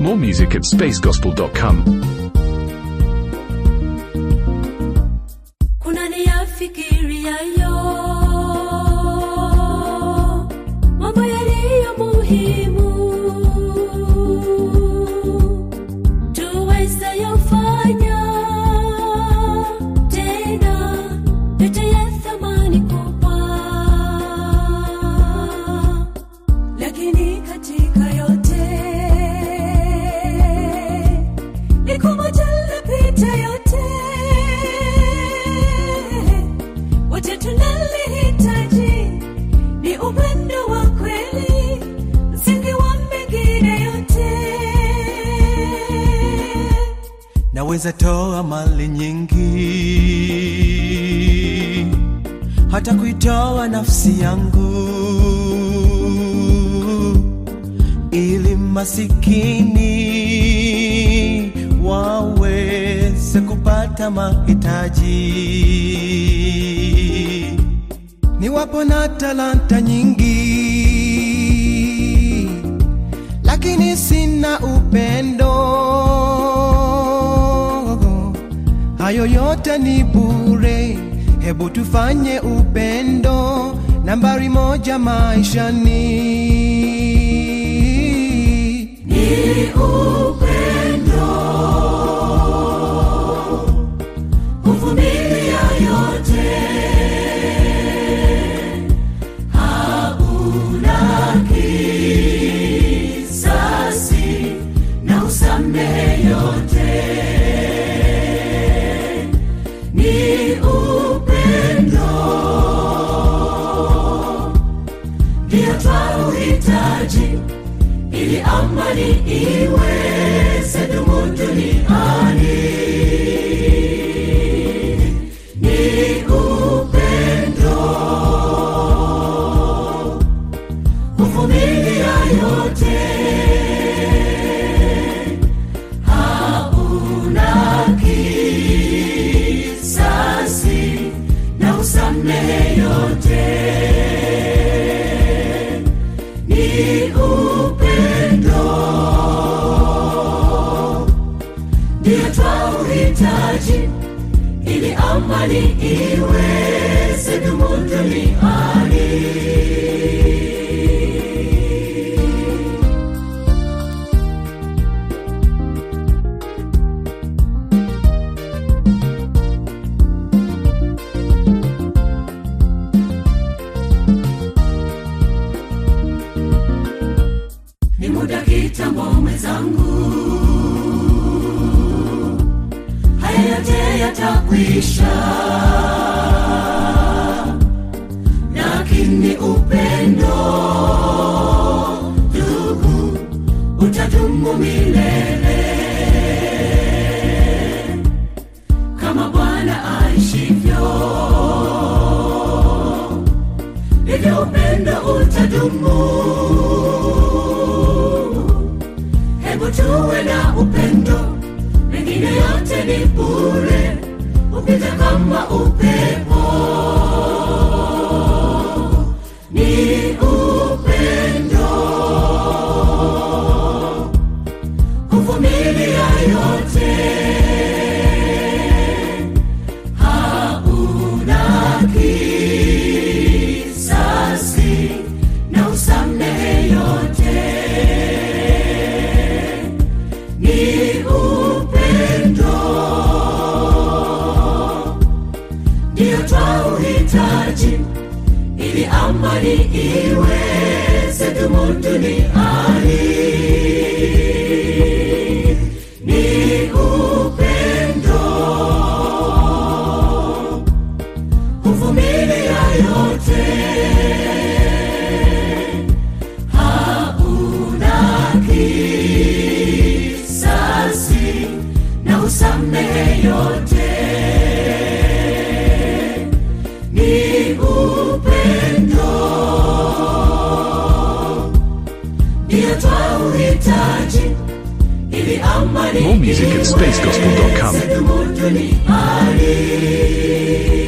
More music at spacegospel.com. kuna niyafikiriayo mambo yaliyo muhimu tuwezayofanya tena yote ya thamani kubwa lakini katika yote likumoja lapita yote wote tunalihitaji ni upendo wa kweli msingi wa mengine yote naweza toa mali nyingi hata kuitoa nafsi yangu ili masikini waweze kupata mahitaji niwapo na talanta nyingi lakini sina upendo hayo yote ni bure hebu tufanye upendo nambari moja maishani ni upendo kuvumilia yote hauna kisasi na usamehe yote ni upendo ndio twauhitaji ili amani iweze dumu duniani ni upendo kuvumilia yote hauna kisasi na usamehe yote ni upendo ndio twauhitaji ili amani iweze dumu duniani ni muda kitambo mwenzangu haya yote yatakwisha lakini upendo ndugu utadumu milele kama bwana aishivyo hivyo upendo utadumu hebu tuwe na upendo mengine yote ni bure upita kama upepo ni upendo kuvumilia yote hauna kisasi na usamehe yote ni upendo ndio twauhitaji ili amani iweze dumu duniani ni upendo kuvumilia yote hauna kisasi na usamehe yote ni upendo ndio twauhitaji ili amani More music at spacegospel.com. iweze dumu duniani